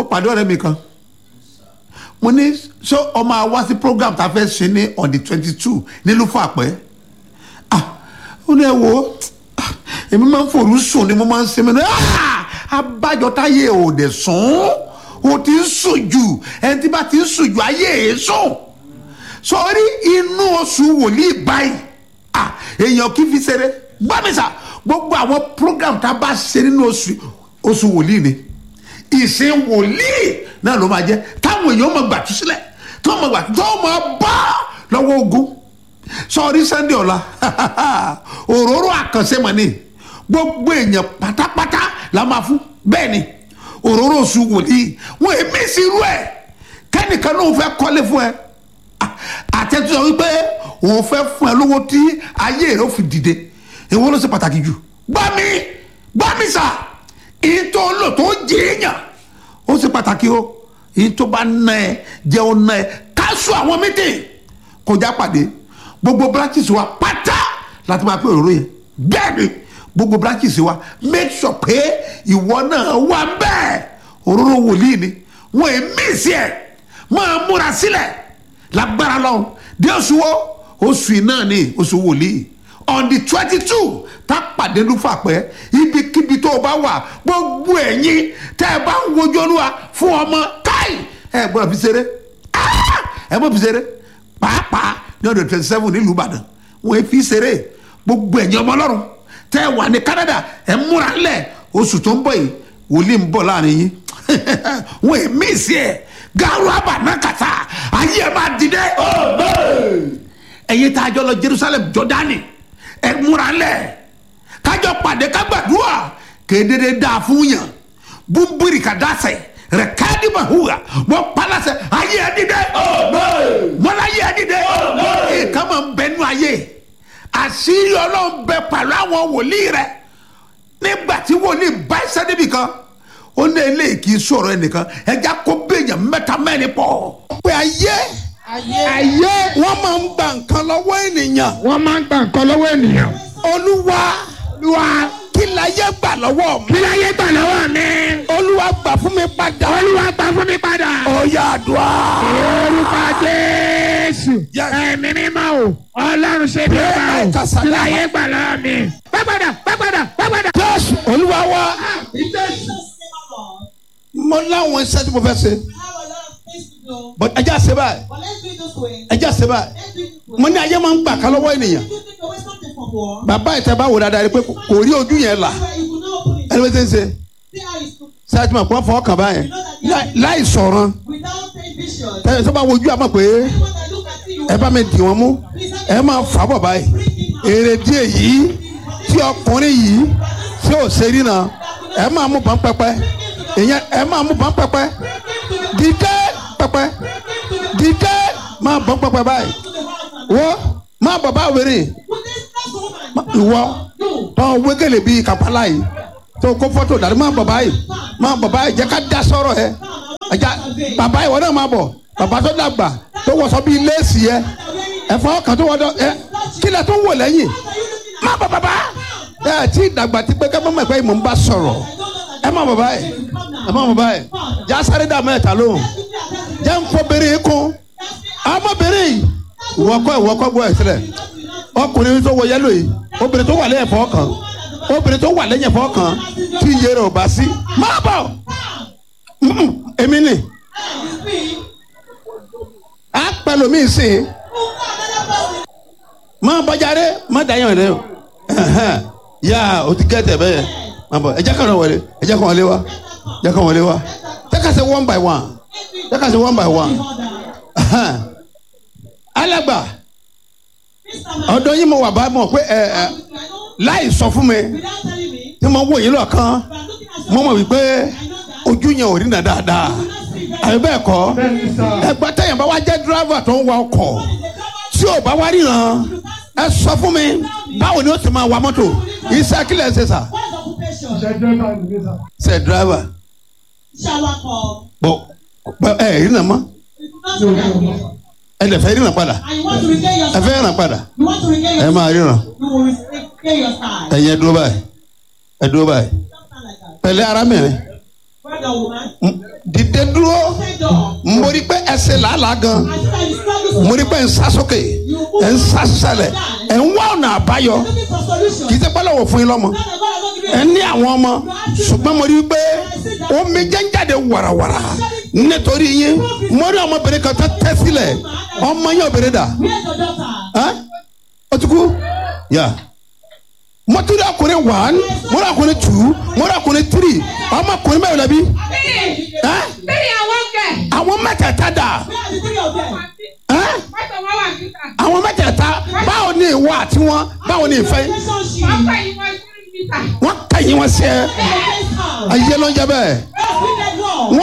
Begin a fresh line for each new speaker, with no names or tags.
pàdé ọ̀rẹ́ mi kan mo ní ṣé ọmọ àwa sí program tá a fẹ́ ṣe ní on the twenty two nílùú fàpẹ́ ah ó ní ẹ wo ah, èmi máa ń forú sùn ni mo máa ń ṣe mi ní ah abájọ táyé ò dẹ̀ sùn ó ti ń sùn jù ẹni tí bá ti ń sùn jù ayé ẹ̀ sùn sọrí inú oṣù wòlíì báyìí ah èèyàn kì í fi ṣeré gbàmísà gbogbo àwọn program tá a bá ṣe nínú oṣù oṣù wòlíì ni ìsìn wòlíì náà ló máa jẹ táwọn èèyàn máa gbà tú sílẹ̀ tó máa gbà tó máa bá lọ́wọ́ ogun sọrí sunday ọ̀la òróró àkànṣe mọ̀ ni gbogbo èèyàn pátápátá la máa fún bẹ́ẹ̀ ni òróró oṣù wòlíì wọn èmi sí irú ẹ̀ kẹ́nìkan náà fẹ́ kọ́lé fún ẹ àtẹ̀tù sọ wípé òun fẹ́ fún ẹ lówó tí ayé rẹ ó fi dìde èwo ló ṣe pàtàkì jù gbá mi gbá mi sà ìtò lò tó jìyàn ó ṣe pàtàkì o ìtò bá ná ẹ jẹ́ ó ná ẹ káṣù àwọn mítìn kọjá pàdé gbogbo branches wa pátá láti máa pé òróró yẹn bẹ́ẹ̀ ni gbogbo branches wa make sure pé ìwọ náà wà bẹ́ẹ̀ òróró wòlíì ni wọ́n ẹ̀ mí sí ẹ̀ máa múra sílẹ̀ lágbára lọ́hùn dé oṣù wo oṣù yìí náà ni oṣù wòlíì on the twenty two tá a pàdé lúfà pẹ́ ibikíbi tó o bá wà gbogbo ẹ̀yin tẹ́ ẹ bá ń wojú olúwa fún ọmọ káì ẹ gbọ́dọ̀ fi ṣeré Ah! ẹ gbọ́dọ̀ fi ṣeré pàápàá ní ọdún twenty seven nílùú ìbàdàn wọ́n fi ṣeré gbogbo ẹ̀yin ọmọ ọlọ́run tẹ́ ẹ wà ní canada ẹ múra lẹ̀ oṣù tó ń bọ̀ yìí wòlíì ń bọ̀ láàrin yín wọ́n ẹ̀ mí sí ẹ̀ garu abanakata ayé ẹ máa dìde. ẹ̀yin tá a jọ lọ jerusalem jọdani ẹ múra lẹ̀ kájọ pàdé kágbàdúrà kédédé dáa fún yàn búburì kàdásẹ̀ rẹ̀ káàdì mahuwa wọ́n palasẹ̀ ayé ẹ dìde. mọ́lá ayé ẹ dìde. ìka máa ń bẹ nú ayé àṣírí ọlọ́run bẹ pẹ̀lú àwọn wòlíì rẹ̀ nígbà tí wòlíì bá ẹsẹ̀ níbì kan ó ní eléyìí kì í sọ̀rọ̀ ẹnìkan ẹja kó béèyàn mẹ́ta mẹ́rin pọ̀. pé ayé ayé wọ́n máa ń gba nǹkan lọ́wọ́ ènìyàn.
wọ́n máa ń gba nǹkan lọ́wọ́ ènìyàn.
olúwa
olúwa
kí láyé gbà lọ́wọ́ mi.
kí láyé gbà lọ́wọ́ mi.
olúwa gbà fún mi padà.
olúwa gbà fún mi padà.
ọ̀yà àdúrà.
orúkọ jésù.
Yes.
ẹ̀mí mímọ́ o ọlọ́run ṣe bí ó bá o
Ẹ kásá
kí
dáhà.
láyé gbà lọ́wọ́ mi. bá padà bá padà bá padà.
jésù olúwa wa mo láwọn iṣẹ́ tí mo fẹ́ ṣe but ẹja ṣe báyìí ẹja ṣe báyìí mo ní ayé máa ń gbà ká lọ́wọ́ ènìyàn bàbá ìtẹ́ bá wò dáadáa rí pé kò rí ojú yẹn là ẹni wọ́n ti ń ṣe ṣáà tí mo kọ́ fọ́ kàn báyẹn láì- láì sọ̀rọ̀ tẹ́lẹ̀ tó bá wojú àmọ́ pé ẹ bá mi dì wọ́n mú ẹ máa fà bọ̀ báyìí èrè díẹ̀ yìí tí ọkùnrin yìí tí ò ṣe rí náà ẹ máa mú bọ́n pẹ́pẹ́ ìyẹn ẹ máa mú bọ́n pẹ́pẹ́ dídé pẹ́pẹ́ dídé máa bọ́n pẹ́pẹ́ báyìí wọ́ máa bọ̀ bá wèrè ìwọ tó wégele bíi kàpálá yìí tó kó fọ́tò dàrí máa bọ̀ báyìí máa bọ̀ báyìí jẹ́ ká dá sọ̀rọ̀ ẹ ẹja bàbá ìwọ náà máa bọ̀ bàbá tó dàgbà tó wọṣọ bíi léèsì yẹ ẹ̀fọ́ kan tó wọ́dọ̀ ẹ kílẹ̀ tó ń wò lẹ́yìn má bọ̀ bàbá ẹ tí dàgbà ti pé ká mọ̀ pé mò ń bá sọ̀rọ̀ ẹ má bọ̀ báyìí ẹ má bọ̀ báyìí já sáré dà mẹ́ta lóhùn jẹ́ ń fọ bèrè kún ọmọbìnrin yìí ìwọ́kọ́ ìwọ́kọ́ gbọ́ ẹ̀ sílẹ̀ ọkùnrin tó wọ yẹ́lò yìí obìnrin tó wà lẹ́yìn ẹ̀fọ́ kan obìnrin tó wà lẹ́yìn ẹ̀fọ́ kan tí iye rẹ̀ ò bá sí má bọ̀ Mm-mm, èmi nì á pẹ̀lú mi sìn má bọ́jáde má dàyàn rẹ o Ẹ̀hẹ́n. yá o ti kẹ́tẹ̀ bẹ́ẹ̀ má bọ̀ ẹ jẹ́ kàn wọlé ẹ jẹ́ kàn wọlé wa ẹ jẹ́ kàn wọlé wa jẹ́ ká ṣe one by one jẹ́ ká ṣe one by one Ẹ̀hẹ́n. alàgbà ọ̀dọ̀ yín mo wà bá mọ̀ pé ẹ ẹ láì sọ fún mi tí mo wò yín lọ́kàn mo mọ̀ wípé ojú yẹn ò rí nà dáadáa àbí bẹ́ẹ̀ kọ́ ẹgbẹ́ tẹ̀yìn bá wá jẹ́ dírábà tó ń wa ọkọ̀ tí ò bá wá ríran ẹ sọ fún mi báwo ni ó ti máa wa mọ́tò iṣẹ́ kílẹ̀ ṣe sà ṣe dírábà bọ̀ bọ̀ ẹ rí nà mọ́ ẹ lè fẹ́ ríran padà ẹ fẹ́ ríran padà ẹ máa ríran ẹ yẹ dúró báyìí ẹ dúró báyìí pẹ̀lẹ́ arábìnrin
Father, woman,
M- dìde dúró
stand up.
mo rí pé ẹsẹ̀ làálàá gan
I see that you struggle
mo rí pé ń sá sókè ẹ̀ ń sá sálẹ̀ ẹ̀ ń wá ọ̀nà àbáyọ
looking for solution.
kì í ṣe pẹ́lú òwò fún yín lọ́mọ
Father, God has not given
ẹ
you
ní àwọn ọmọ ṣùgbọ́n mo rí i pé omi jẹ́ ń jáde wàràwàrà nítorí yín mo rí ọmọbìnrin kan tó tẹ́ sílẹ̀ ọmọ yẹn obìnrin dà
Where's your daughter?
ẹ́ ó ti kú yà mo tún rí ọkùnrin one mo rí ọkùnrin two mo rí ọkùnrin three ọmọkùnrin mẹ́rin lẹ́bi ẹ́
Three and one girl.
àwọn mẹ́tẹ̀ẹ̀ta dà
Where are the three of them?
ẹ́
Pásọ̀ wọn wà níta.
àwọn mẹ́tẹ̀ẹ̀ta báwo ni ìwọ àti wọn báwo ni ìfẹ́
Relationship.
Pápá yìí wọ́n sí níta.
wọn kẹ́yìn wọn sí ẹ
Against her.
ayé ló ń jẹ bẹ́ẹ̀